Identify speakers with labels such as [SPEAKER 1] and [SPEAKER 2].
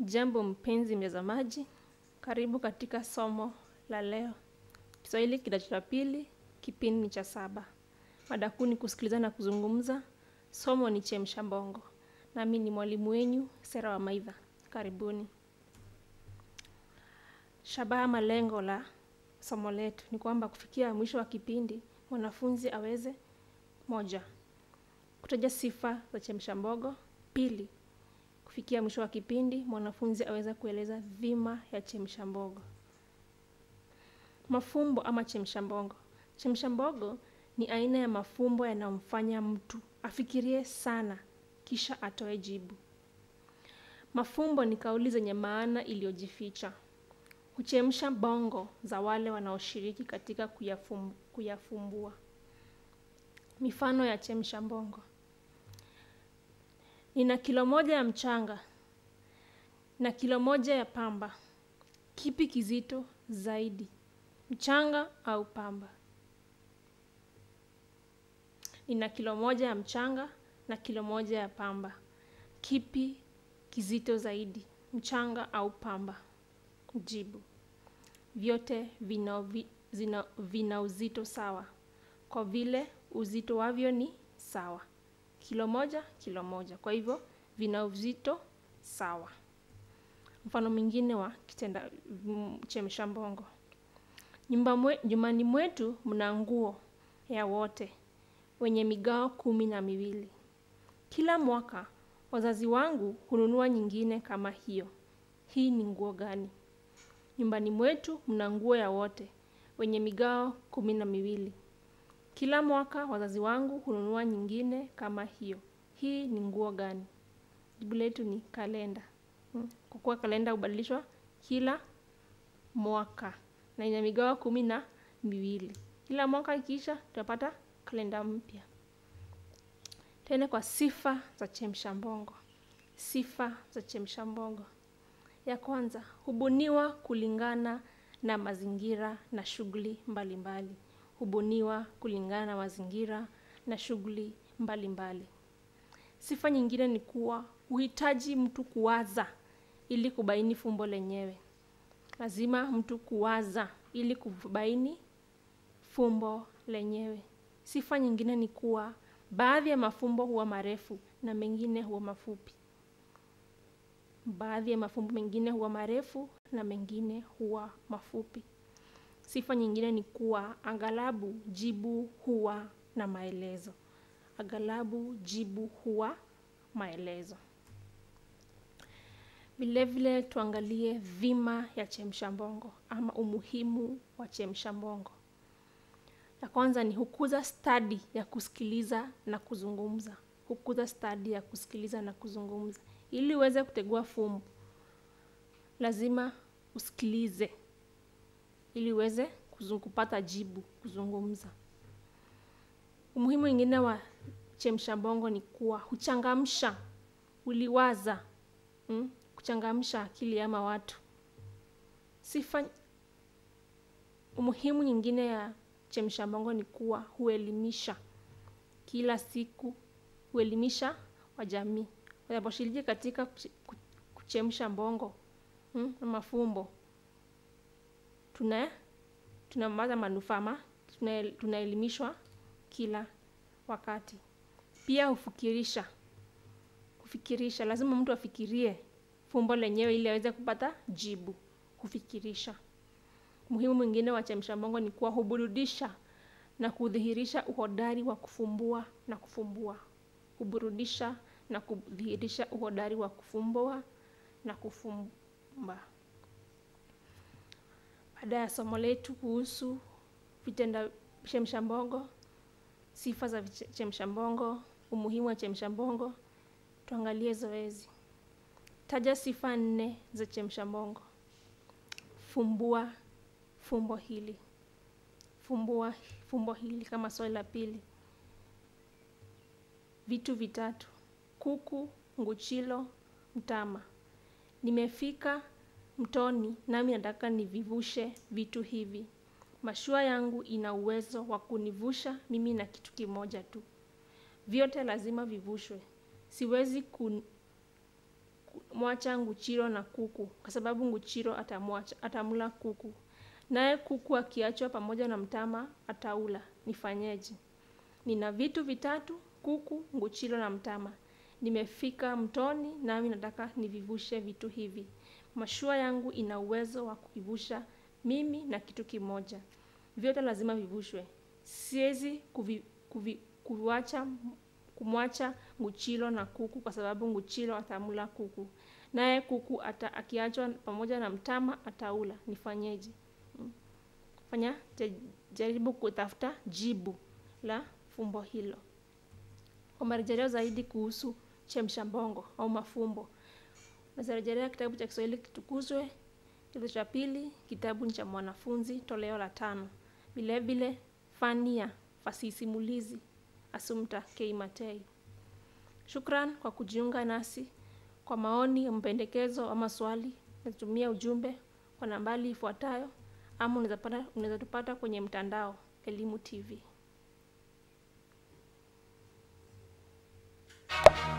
[SPEAKER 1] Jambo mpenzi mtazamaji, karibu katika somo la leo. Kiswahili kidato cha pili, kipindi ni cha saba. Mada kuu ni kusikiliza na kuzungumza. Somo ni chemsha bongo. Nami ni mwalimu wenyu Sera wa Maidha. Karibuni. Shabaha ama lengo la somo letu ni kwamba kufikia mwisho wa kipindi mwanafunzi aweze moja, kutaja sifa za chemsha bongo. Pili, kufikia mwisho wa kipindi mwanafunzi aweza kueleza dhima ya chemsha bongo. Mafumbo ama chemsha bongo. Chemsha bongo ni aina ya mafumbo yanayomfanya mtu afikirie sana kisha atoe jibu. Mafumbo ni kauli zenye maana iliyojificha. Huchemsha bongo za wale wanaoshiriki katika kuyafum, kuyafumbua. Mifano ya chemsha bongo. Nina kilo moja ya mchanga na kilo moja ya pamba. Kipi kizito zaidi, mchanga au pamba? Nina kilo moja ya mchanga na kilo moja ya pamba. Kipi kizito zaidi, mchanga au pamba? Jibu: vyote vina, vi, zina, vina uzito sawa, kwa vile uzito wavyo ni sawa, kilo moja kilo moja, kwa hivyo vina uzito sawa. Mfano mwingine wa kitenda chemsha bongo. Nyumba mwe, nyumbani mwetu mna nguo ya wote wenye migao kumi na miwili. Kila mwaka wazazi wangu hununua nyingine kama hiyo. Hii ni nguo gani? Nyumbani mwetu mna nguo ya wote wenye migao kumi na miwili. Kila mwaka wazazi wangu hununua nyingine kama hiyo. Hii ni nguo gani? Jibu letu ni kalenda. Kwa kuwa kalenda hubadilishwa kila mwaka na ina migao kumi na miwili. Kila mwaka ikiisha, tutapata kalenda mpya. Tena kwa sifa za chemsha bongo. Sifa za chemsha bongo. Ya kwanza, hubuniwa kulingana na mazingira na shughuli mbalimbali. Hubuniwa kulingana na mazingira na shughuli mbalimbali. Sifa nyingine ni kuwa huhitaji mtu kuwaza ili kubaini fumbo lenyewe. Lazima mtu kuwaza ili kubaini fumbo lenyewe. Sifa nyingine ni kuwa baadhi ya mafumbo huwa marefu na mengine huwa mafupi. Baadhi ya mafumbo mengine huwa marefu na mengine huwa mafupi. Sifa nyingine ni kuwa aghalabu jibu huwa na maelezo. Aghalabu jibu huwa maelezo. Vilevile tuangalie dhima ya chemsha bongo ama umuhimu wa chemsha bongo. Ya kwanza ni hukuza stadi ya kusikiliza na kuzungumza. Hukuza stadi ya kusikiliza na kuzungumza. Ili uweze kutegua fumbo, lazima usikilize ili uweze kupata jibu, kuzungumza. Umuhimu mwingine wa chemsha bongo ni kuwa huchangamsha, uliwaza, hmm? kuchangamsha akili ama watu. Sifa umuhimu nyingine ya chemsha bongo ni kuwa huelimisha kila siku, huelimisha wajamii wanaposhiriki katika kuchemsha bongo hmm? mafumbo tuna tunapata manufaa ma tunaelimishwa kila wakati. Pia hufikirisha, kufikirisha, lazima mtu afikirie fumbo lenyewe ili aweze kupata jibu. Hufikirisha. Muhimu mwingine wa chemsha bongo ni kuwa huburudisha na kudhihirisha uhodari wa kufumbua na kufumbua. Huburudisha na kudhihirisha uhodari wa kufumbua na kufumba. Baada ya somo letu kuhusu vitenda chemsha bongo, sifa za chemsha bongo, umuhimu wa chemsha bongo, tuangalie zoezi. Taja sifa nne za chemsha bongo. Fumbua fumbo hili. Fumbua fumbo hili kama swali la pili. Vitu vitatu: kuku, nguchilo, mtama. Nimefika mtoni nami nataka nivivushe vitu hivi. Mashua yangu ina uwezo wa kunivusha mimi na kitu kimoja tu. Vyote lazima vivushwe. Siwezi kun, nitamwacha Nguchiro na kuku kwa sababu Nguchiro atamwacha atamla kuku, naye kuku akiachwa pamoja na mtama ataula. Nifanyeje? Nina vitu vitatu: kuku, Nguchiro na mtama. Nimefika mtoni, nami nataka nivivushe vitu hivi. Mashua yangu ina uwezo wa kukivusha mimi na kitu kimoja. Vyote lazima vivushwe. Siwezi kuvi, kuvi, kuwacha kumwacha Nguchiro na kuku kwa sababu Nguchiro atamla kuku, naye kuku ata, akiachwa pamoja na mtama ataula. Nifanyeje? Fanya jaribu kutafuta jibu la fumbo hilo. Kwa marejeleo zaidi kuhusu chemsha bongo au mafumbo, unaweza rejelea kitabu cha Kiswahili Kitukuzwe, kidato cha pili, kitabu cha mwanafunzi, toleo la tano. Vilevile fani ya fasihi simulizi, Assumpta K. Matei. Shukran kwa kujiunga nasi. Kwa maoni, mpendekezo ama swali, natumia ujumbe kwa nambari ifuatayo, ama unaweza tupata kwenye mtandao Elimu TV.